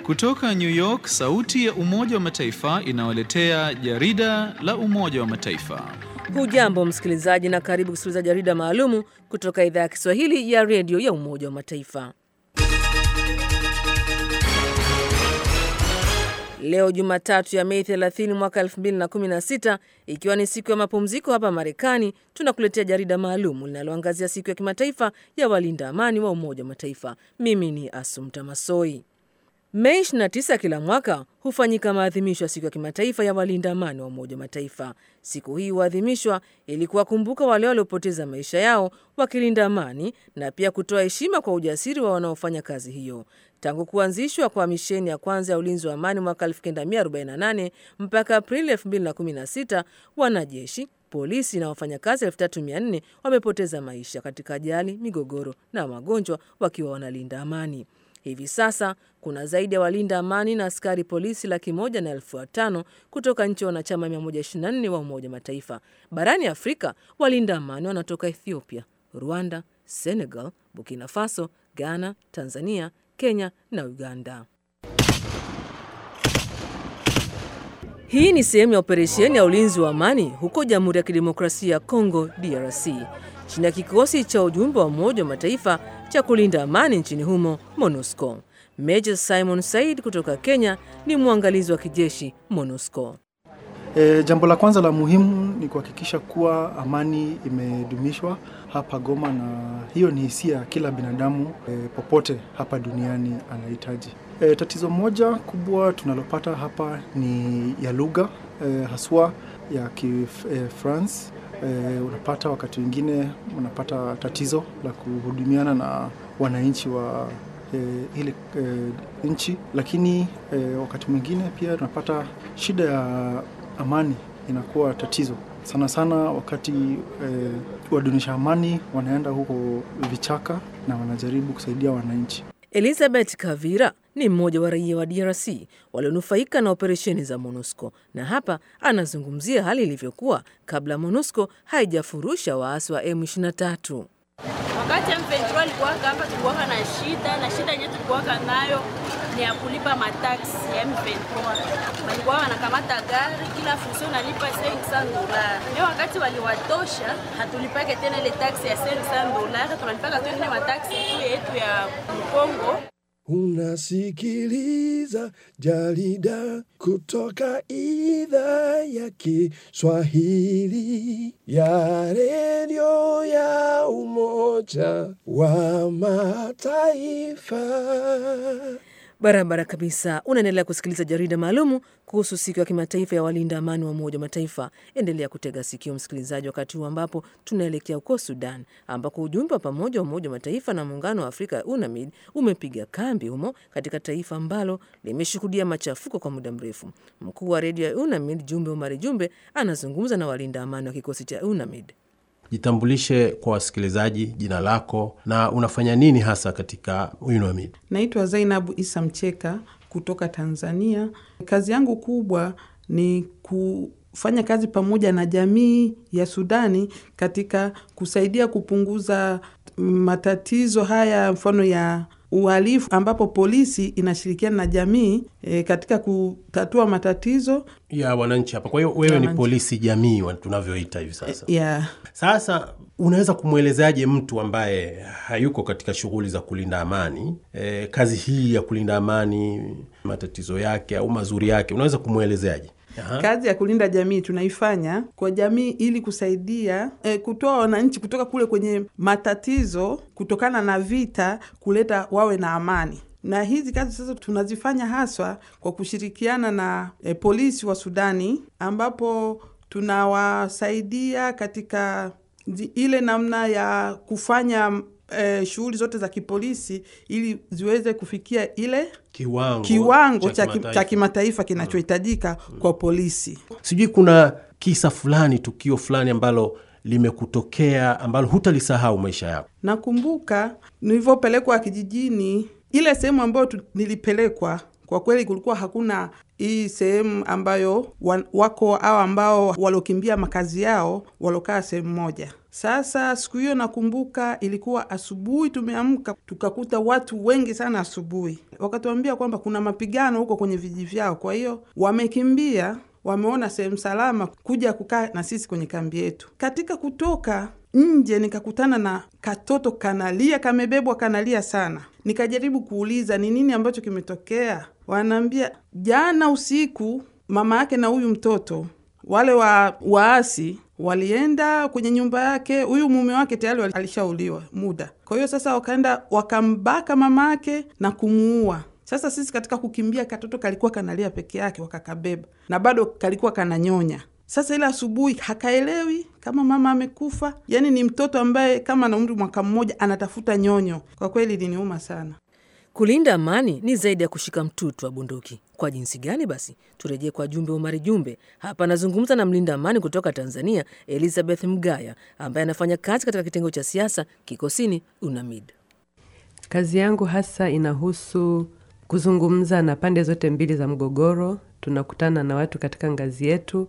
Kutoka New York, sauti ya Umoja wa Mataifa inawaletea jarida la Umoja wa Mataifa. Hujambo msikilizaji, na karibu kusikiliza jarida maalumu kutoka idhaa ya Kiswahili ya redio ya Umoja wa Mataifa. Leo Jumatatu ya Mei 30 mwaka 2016, ikiwa ni siku ya mapumziko hapa Marekani, tunakuletea jarida maalum linaloangazia siku ya kimataifa ya walinda amani wa Umoja wa Mataifa. Mimi ni Asumta Masoi. Mei 29 kila mwaka hufanyika maadhimisho ya siku ya kimataifa ya walinda amani wa Umoja wa Mataifa. Siku hii huadhimishwa ili kuwakumbuka wale waliopoteza maisha yao wakilinda amani na pia kutoa heshima kwa ujasiri wa wanaofanya kazi hiyo. Tangu kuanzishwa kwa misheni ya kwanza ya ulinzi wa amani mwaka 1948 mpaka Aprili 2016, wanajeshi, polisi na wafanyakazi 3400 wamepoteza maisha katika ajali, migogoro na magonjwa wakiwa wanalinda amani. Hivi sasa kuna zaidi ya walinda amani na askari polisi laki moja na elfu watano kutoka nchi wanachama 124 wa Umoja Mataifa. Barani Afrika, walinda amani wanatoka Ethiopia, Rwanda, Senegal, Burkina Faso, Ghana, Tanzania, Kenya na Uganda. Hii ni sehemu ya operesheni ya ulinzi wa amani huko Jamhuri ya Kidemokrasia ya Kongo, DRC, chini ya kikosi cha ujumbe wa Umoja wa Mataifa cha kulinda amani nchini humo, MONUSCO. Major Simon Said kutoka Kenya ni mwangalizi wa kijeshi MONUSCO. E, jambo la kwanza la muhimu ni kuhakikisha kuwa amani imedumishwa hapa Goma, na hiyo ni hisia kila binadamu e, popote hapa duniani anahitaji. E, tatizo moja kubwa tunalopata hapa ni ya lugha e, haswa ya Kifrance. E, unapata wakati mwingine unapata tatizo la kuhudumiana na wananchi wa e, ile e, nchi, lakini e, wakati mwingine pia tunapata shida ya amani inakuwa tatizo sana sana wakati e, wadunisha amani wanaenda huko vichaka na wanajaribu kusaidia wananchi. Elizabeth Kavira ni mmoja wa raia wa DRC walionufaika na operesheni za MONUSCO na hapa anazungumzia hali ilivyokuwa kabla MONUSCO haijafurusha waasi wa M23. Wakati M23 alikuwa hapa, tulikuwa na shida na shida yenyewe tulikuwa nayo ni ya kulipa mataksi ya M23. Walikuwa wanakamata gari, kila function nalipa 500 dola. Leo wakati waliwatosha, hatulipake tena ile taksi ya 500 dola, tunalipaka tu ile mataksi yetu ya Kongo. Unasikiliza jarida kutoka idhaa ya Kiswahili ya redio ya Umoja wa Mataifa. Barabara kabisa. Unaendelea kusikiliza jarida maalumu kuhusu siku ya kimataifa ya walinda amani wa Umoja wa Mataifa. Endelea kutega sikio, msikilizaji, wakati huu ambapo tunaelekea huko Sudan, ambako ujumbe wa pamoja wa Umoja wa Mataifa na Muungano wa Afrika UNAMID umepiga kambi humo katika taifa ambalo limeshuhudia machafuko kwa muda mrefu. Mkuu wa redio ya UNAMID Jumbe Omari Jumbe anazungumza na walinda amani wa kikosi cha UNAMID. Jitambulishe kwa wasikilizaji, jina lako na unafanya nini hasa katika UNAMID? Naitwa Zainabu Isa Mcheka kutoka Tanzania. Kazi yangu kubwa ni kufanya kazi pamoja na jamii ya Sudani katika kusaidia kupunguza matatizo haya, mfano ya uhalifu ambapo polisi inashirikiana na jamii e, katika kutatua matatizo ya wananchi hapa. Kwa hiyo wewe ni polisi jamii tunavyoita hivi sasa. E, yeah. Sasa unaweza kumwelezaje mtu ambaye hayuko katika shughuli za kulinda amani e, kazi hii ya kulinda amani, matatizo yake au mazuri yake, unaweza kumwelezeaje? Aha. Kazi ya kulinda jamii tunaifanya kwa jamii ili kusaidia e, kutoa wananchi kutoka kule kwenye matatizo kutokana na vita, kuleta wawe na amani. Na hizi kazi sasa tunazifanya haswa kwa kushirikiana na e, polisi wa Sudani, ambapo tunawasaidia katika ile namna ya kufanya eh, shughuli zote za kipolisi ili ziweze kufikia ile kiwango, kiwango cha kimataifa kinachohitajika mm. kwa polisi. Sijui kuna kisa fulani, tukio fulani ambalo limekutokea ambalo hutalisahau maisha yako? Nakumbuka nilivyopelekwa kijijini, ile sehemu ambayo nilipelekwa Kwa kweli kulikuwa hakuna hii sehemu ambayo wa- wako au ambao waliokimbia makazi yao walokaa sehemu moja. Sasa siku hiyo nakumbuka ilikuwa asubuhi, tumeamka tukakuta watu wengi sana asubuhi, wakatuambia kwamba kuna mapigano huko kwenye vijiji vyao, kwa hiyo wamekimbia wameona sehemu salama kuja kukaa na sisi kwenye kambi yetu. Katika kutoka nje, nikakutana na katoto kanalia, kamebebwa kanalia sana. Nikajaribu kuuliza ni nini ambacho kimetokea, wanaambia jana usiku mama yake na huyu mtoto wale wa waasi walienda kwenye nyumba yake, huyu mume wake tayari wali- alishauliwa muda. Kwa hiyo sasa wakaenda wakambaka mama yake na kumuua. Sasa sisi katika kukimbia, katoto kalikuwa kanalia peke yake, wakakabeba na bado kalikuwa kananyonya. Sasa ile asubuhi hakaelewi kama mama amekufa, yaani ni mtoto ambaye kama na umri mwaka mmoja anatafuta nyonyo. Kwa kweli iliniuma sana. Kulinda amani ni zaidi ya kushika mtutu wa bunduki. Kwa jinsi gani basi? Turejee kwa Jumbe Omari Jumbe. Hapa anazungumza na mlinda amani kutoka Tanzania, Elizabeth Mgaya, ambaye anafanya kazi katika kitengo cha siasa kikosini UNAMID. Kazi yangu hasa inahusu kuzungumza na pande zote mbili za mgogoro. Tunakutana na watu katika ngazi yetu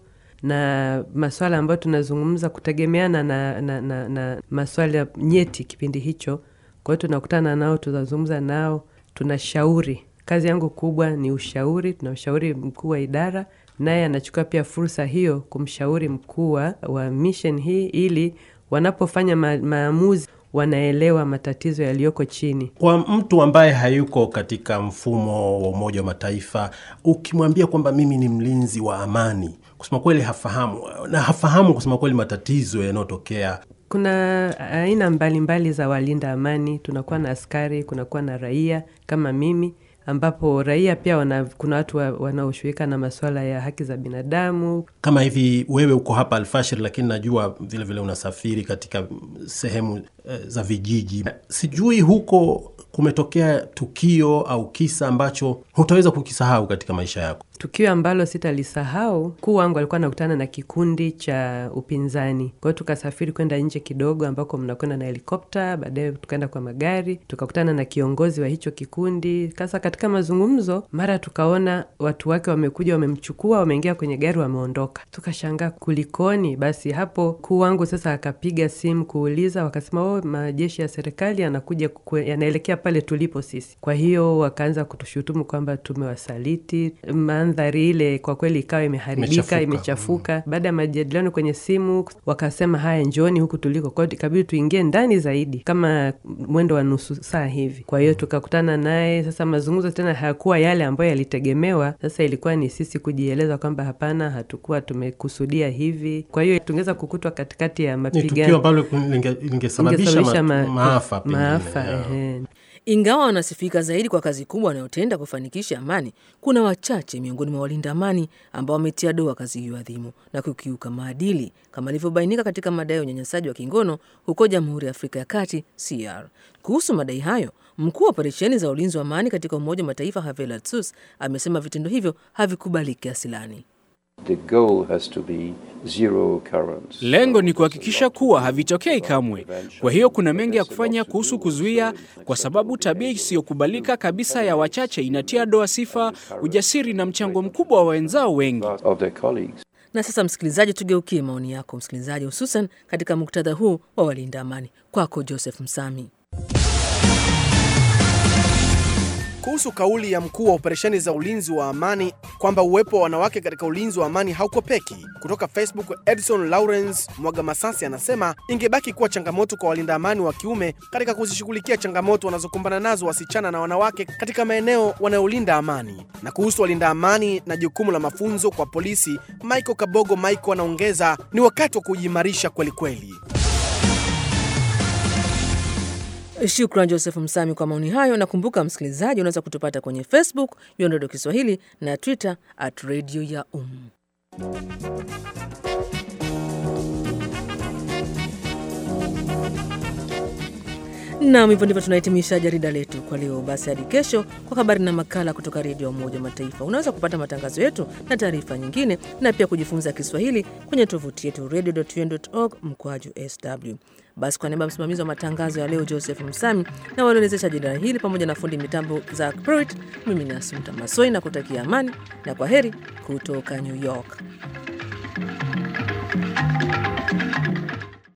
na maswala ambayo tunazungumza kutegemeana na, na, na, na maswala nyeti kipindi hicho. Kwa hiyo tunakutana nao, tunazungumza nao, tunashauri. Kazi yangu kubwa ni ushauri. Tunamshauri mkuu wa idara, naye anachukua pia fursa hiyo kumshauri mkuu wa wa mission hii, ili wanapofanya ma, maamuzi wanaelewa matatizo yaliyoko chini. Kwa mtu ambaye hayuko katika mfumo wa Umoja wa Mataifa, ukimwambia kwamba mimi ni mlinzi wa amani, kusema kweli hafahamu, na hafahamu kusema kweli matatizo yanayotokea. Kuna aina mbalimbali za walinda amani. Tunakuwa na askari, kunakuwa na raia kama mimi, ambapo raia pia wana, kuna watu wa- wanaoshughulika na masuala ya haki za binadamu. Kama hivi wewe uko hapa Alfashir, lakini najua vile vile unasafiri katika sehemu eh, za vijiji. Sijui huko kumetokea tukio au kisa ambacho hutaweza kukisahau katika maisha yako. Tukio ambalo sitalisahau, mkuu wangu alikuwa anakutana na kikundi cha upinzani. Kwa hiyo tukasafiri kwenda nje kidogo, ambako mnakwenda na helikopta, baadaye tukaenda kwa magari, tukakutana na kiongozi wa hicho kikundi. Sasa katika mazungumzo, mara tukaona watu wake wamekuja, wamemchukua, wameingia kwenye gari, wameondoka. Tukashangaa kulikoni. Basi hapo mkuu wangu sasa akapiga simu kuuliza, wakasema oh, majeshi ya serikali yanakuja kukwe- yanaelekea pale tulipo sisi. Kwa hiyo wakaanza kutushutumu kwamba tumewasaliti. Mandhari ile kwa kweli ikawa imeharibika, Imechafuka. imechafuka. Baada ya majadiliano kwenye simu, wakasema haya, njooni huku tuliko. Kwa hiyo ikabidi tuingie ndani zaidi, kama mwendo wa nusu saa hivi. Kwa hiyo tukakutana naye. Sasa mazungumzo tena hayakuwa yale ambayo yalitegemewa. Sasa ilikuwa ni sisi kujieleza kwamba hapana, hatukuwa tumekusudia hivi. Kwa hiyo tungeweza kukutwa katikati ya Ni tukio mapigano ambalo linge- lingesababisha ingesababisha ma, ma- maafa pengine, maafa, yeah. ehe. Ingawa wanasifika zaidi kwa kazi kubwa wanayotenda kufanikisha amani, kuna wachache miongoni mwa walinda amani ambao wametia doa kazi hiyo adhimu na kukiuka maadili kama ilivyobainika katika madai ya unyanyasaji wa kingono huko Jamhuri ya Afrika ya Kati CR. Kuhusu madai hayo, mkuu wa operesheni za ulinzi wa amani katika Umoja wa Mataifa Javier Latsus amesema vitendo hivyo havikubaliki asilani. The goal has to be zero occurrence. Lengo ni kuhakikisha kuwa havitokei kamwe. Kwa hiyo kuna mengi ya kufanya kuhusu kuzuia, kwa sababu tabia isiyokubalika kabisa ya wachache inatia doa sifa, ujasiri na mchango mkubwa wa wenzao wengi. of their colleagues. Na sasa, msikilizaji, tugeukie maoni yako msikilizaji, hususan katika muktadha huu wa walinda amani. Kwako Joseph Msami. kuhusu kauli ya mkuu wa operesheni za ulinzi wa amani kwamba uwepo wa wanawake katika ulinzi wa amani haukopeki. Kutoka Facebook, Edson Lawrence Mwaga Masasi anasema ingebaki kuwa changamoto kwa walinda amani wa kiume katika kuzishughulikia changamoto wanazokumbana nazo wasichana na wanawake katika maeneo wanayolinda amani. Na kuhusu walinda amani na jukumu la mafunzo kwa polisi, Michael Kabogo Michael anaongeza, ni wakati wa kujiimarisha kwelikweli. Shukran Joseph Msami kwa maoni hayo. Nakumbuka msikilizaji, unaweza kutupata kwenye Facebook Yondodo Kiswahili na Twitter at Radio ya Um. Nam, hivyo ndivyo tunahitimisha jarida letu kwa leo. Basi hadi kesho kwa habari na makala kutoka Redio ya Umoja wa Mataifa. Unaweza kupata matangazo yetu na taarifa nyingine na pia kujifunza Kiswahili kwenye tovuti yetu radio.un.org mkwaju sw. Basi kwa niaba ya msimamizi wa matangazo ya leo Joseph Msami na waliowezesha jarida hili pamoja na fundi mitambo za Pruitt, mimi ni Asumta Masoi na kutakia amani na kwa heri kutoka New York.